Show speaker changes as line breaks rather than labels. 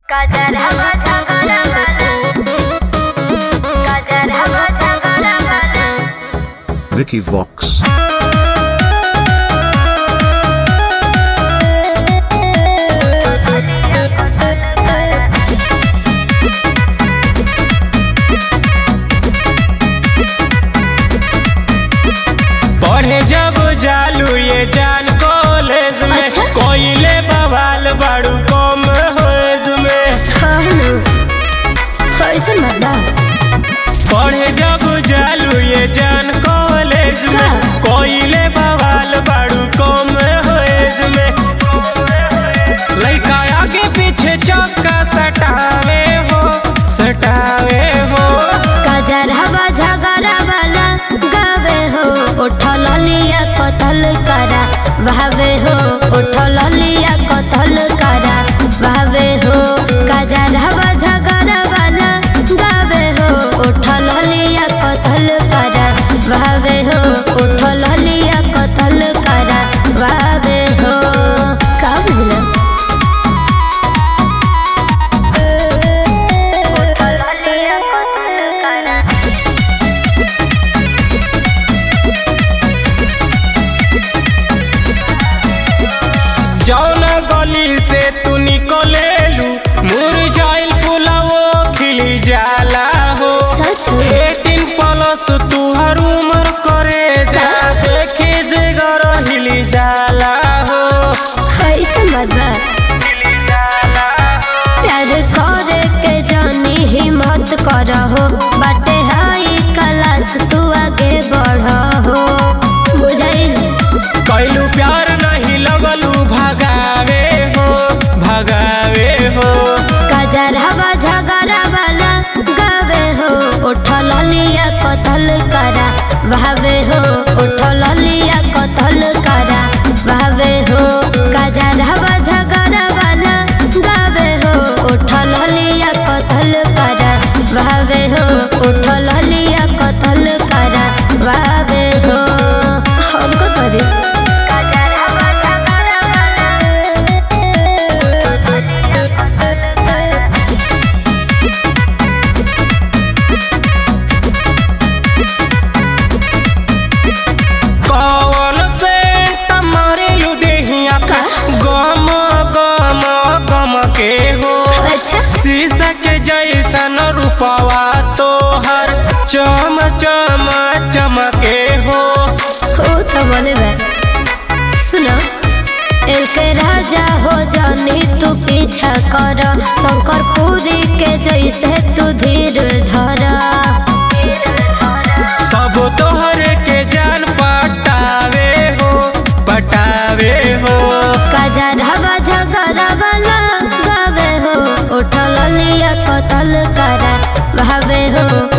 गजरवा झगड़ा वाला गजरवा झगड़ा वाला
Vicky Vox.
पढ़े जब जालू ये जान कॉलेज में
अच्छा।
कोइले बवाल बाड़ू कम होएज में
कहनु कैसन बता
पढ़े जब जालू ये जान कॉलेज में
का?
कोइले बवाल बाड़ू कम होएज में लइका आगे पीछे चौका सटावे हो सटावे हो
गजरवा झगड़ा वाला गावे हो उठल लिया कतल करा भावे हो उठल लिया कतल करा भावे हो गजरवा झगड़ा वाला गावे हो उठल लिया कतल करा भावे हो उठल लिया कतल करा भावे हो का बुझला उठल लिया कतल करा
जौन गली से तू निकलेलू मुरझाइल फुलवो खिली जाला हो
सच में?
एटीन प्लस तू हर उम्र करे जा देखे जगर हिली जाला हो
कैसन बात बा
हिली जाला हो
प्यार करे के जानी हिम्मत करहो बाटे हाई क्लास तू आगे बढ़हो बुझाइल
कैलू प्यार नहीं लगलू भगावे हो भगावे हो
गजर हवा झगड़ा वाला गावे हो उठल लिया कतल करा भावे हो उठल लिया कतल करा भावे हो गजर हवा झगड़ा वाला गावे हो उठल लिया कतल करा भावे हो उठल लिया कतल करा भावे हो हमको करे गजर हवा झगड़ा वाला
कौन से टमारेलू देहिया
का?
गम गम गम के हो
अच्छा
शीशा के जैसन रूपवा तोहर चम चम चमके हो
हो तो बोले बे सुनो एल के राजा हो जानी तू पीछा कर शंकर पूरी के जैसे तू धीर धर
सब तोहर के जान पटावे हो पटावे हो
काजर हवा झगड़ा वाला गावे हो उठल लिया कतल करा भावे हो